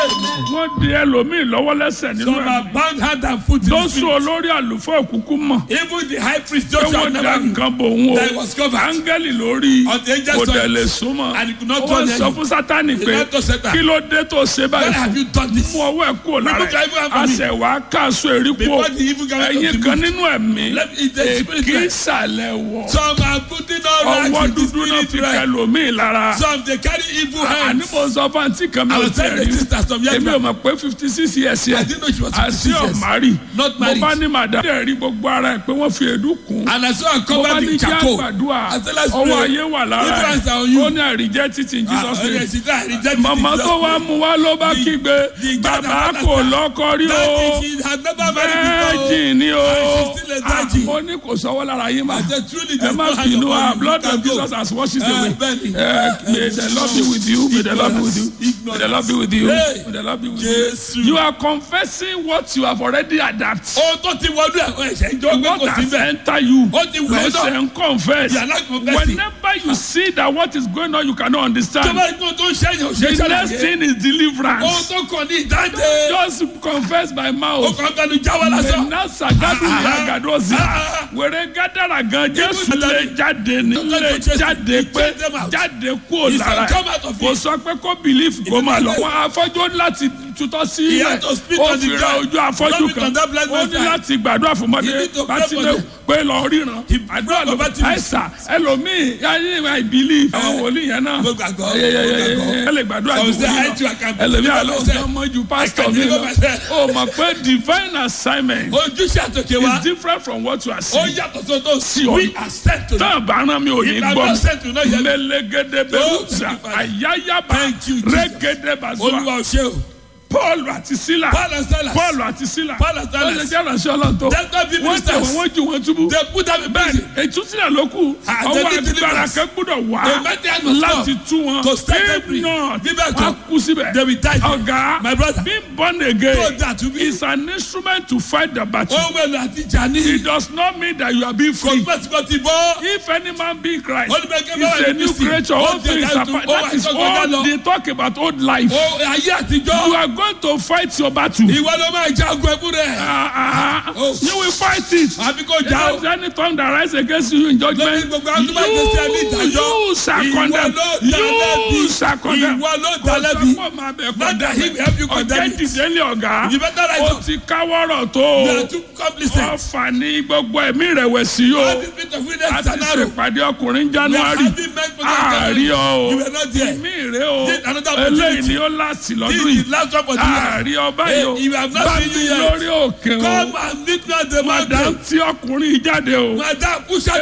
wọ́n di ẹlòmíì lọ́wọ́ lẹ́sẹ̀ nínú Some ẹ̀ are bound hand and foot in tó the sún spirit. olórí àlùfáà òkùnkùn mọ̀ Even the high priest pé Joshua wọ́n da never knew nǹkan bò ń that he o was covered. áńgẹ́lì lórí Until the angel kò saw dẹ̀ it. lè súnmọ́ And he could not ó turn wọ́n sọ any. fún sátánì He pé went to Satan. kí ló dé tó ṣe Why báyìí have fún you done this? mú ọwọ́ ẹ̀ kúrò lára Remove your evil hand from me. àṣẹ wàá káàsó èrí kú Before the evil garment of ẹ̀yin the kan moon. nínú ẹ̀mí Let me- the spirit kí realm. ìsàlẹ̀ wọ̀ Some are putting on rags ọwọ́ with the dúdú náà spirit fi realm. kẹlòmíì lára Some they carry evil hands. àníbò sọ fún àǹtí kan mi I ò was tẹ̀ telling the rí sisters some years èmi ò back. mọ̀ pé fifty six years I yẹn didn't know she was àti 56 years. ọ̀márì Not mo married. bá ní màdá dẹ̀ rí gbogbo ara ẹ̀ pé wọ́n fi èédú kùn And I saw her mo bá covered ní in kí charcoal. àgbàdua I said, let's ọwọ́ pray. ayé wà lára Evil hands are on ẹ̀ you. ó ní àríjẹ́ títí in Ah, Jesus oh, name yes, she said, I reject màmá it. tó wá mú wá ló bá The- kígbe the God bàbá that kò understands. lọ́kọ rí o That is, she had never married before. virgin ni o And she's still a Ah, virgin. mo ní kò sọ́wọ́ lára yín mà I said, truly, ẹ there's má no hand bínú upon ah you. blood You of can go. Jesus has washed it Eh, away bẹ́ẹ̀ni. Eh, may the Lord be with you may the Lord be with you may the Lord be with you Hey. may the Lord be with Jésù. you you are confessing what you have already adapted Ohun tó ti wọnú ẹ̀ ọ̀ ẹ̀ṣẹ̀ ń jọ pé what kò sí has bẹ́ẹ̀. entered you Ó ti wọ̀ ọ́ lọ́sẹ̀ náà. ń confess You are not confessing. whenever you see that what is going on you cannot Tó understand bá gbọ́n tó ń ṣẹ́yìn ò ṣe the next ṣàlàyé. thing is Ohun deliverance tó kàn ní ìdáǹdè. just confess by Ó mouth. kàn fẹnu jáwọ́ lásán. Menasa gadu Ah, ah, ya gadozi. ah, Wèrè gádàrà gan Jésù Even lè jáde ní Don't lè let you chase- jáde you pé chase them out. jáde kúrò He said, lára "Come out of kò it." sọ pé kó believe kó máa lọ. Wọ́n afọ́jú láti tutọ́ sí He ilẹ̀ had to spit ó on the fi ra ground. ojú afọ́jú Vomit kan on that blind ó man's ní eye. láti gbàdúrà fún He mọ́dé need to pray láti for lè them. pé lọ ríran. He Àdúrà ló pray for Bartimaeus. àìsà ẹlòmíì ayé I believe àwọn wòlíì yẹn náà. Mo gbàgbọ́, mo Yẹ́yẹ́yẹ́ gbàgbọ́. ẹ lè gbàdúrà Some ju say, wòlíì "I too, I can lọ. Ẹlòmíì deliver àlọ́ myself. ọmọ ju I pásítọ̀ can mi deliver lọ. myself. O mọ̀ pé divine assignment Ojúṣe àtòkè wa. is different from what you are Ó seeing. yàtọ̀ tó tó sí ọ. We are sent to them. Tán àbáràn mi ò ní If I'm gbọ́ not sent to know mi. yet. Mẹlẹgẹdẹ Oh, bẹ̀rùsà thank you, Father. àyáyábà Thank you, Jesus. rẹ́gẹdẹ bàzúà Olúwa ò ṣe o. Paul àti Sílà Paul and Silas. Paul àti Sílà Paul and wọ́n Silas. ṣe jẹ́ ìránṣẹ́ Ọlọ́run tó That's why people wọ́n tẹ̀ wọ́n stars. wọ́n ju wọn túbú. They put them in bẹ́ẹ̀ni prison. ètúsílẹ̀ ló kù Ah, ọwọ́ they need agbára deliverance. kan gbọ́dọ̀ wá The mighty must láti come tú wọn to set them if free. not Bíbẹ̀ wọ́n kọ́. kú síbẹ̀ They will die. ọ̀gá My brother. being born again So that to be- is an instrument to fight the battle Ohun èlò àti ìjà ní. it does not mean that you are being Kò free gbẹ́ tí kò ti bọ́. if any man be in Christ Ó ní bẹ́ẹ̀ kí bá wà is a ní new Kristi. creature Ó all ti things ẹ̀dá are tu- part ó that wà is tó kọjá all lọ. they talk about old life Ó ayé àtijọ́. you are going to fight your battle Ìwọ ló máa jagun ẹkú rẹ̀. Ah, ah, ah. Oh. you will fight it Àbí kò If já there o. is any tongue that rise against you in judgment, Lórí gbogbo àwọn tó bá gbé sí ẹni you, ìdájọ́. you shall Ìwọ condemn. ló dá lẹ́bi. You shall condemn. Ìwọ ló dá Kò lẹ́bi. sọ pé màá bẹ̀ Not that he will help you condemn. condemn Ọ̀jẹ̀ it. dìde ní ọ̀gá. You better rise Ó up. ti káwọ́rọ̀ tó. You are too complicit. Ọ̀fà ní gbogbo ẹ̀mí ìrẹ̀wẹ̀sì All yóò. the spirit of A witness ti and arrow. ṣèpàdé ọkùnrin We are January. having men for that Àárí ọ You o. were not there. Mí rè o. This another opportunity. Eléyìí ni ó láti This lọ́dún is yìí. the last one for the year. Àárí ọba yìí o. Eh, you have not Bá seen mi you yet. lórí òkè o. Come and meet me at the Madam mountain. tí ọkùnrin yìí jáde o. Madam, push out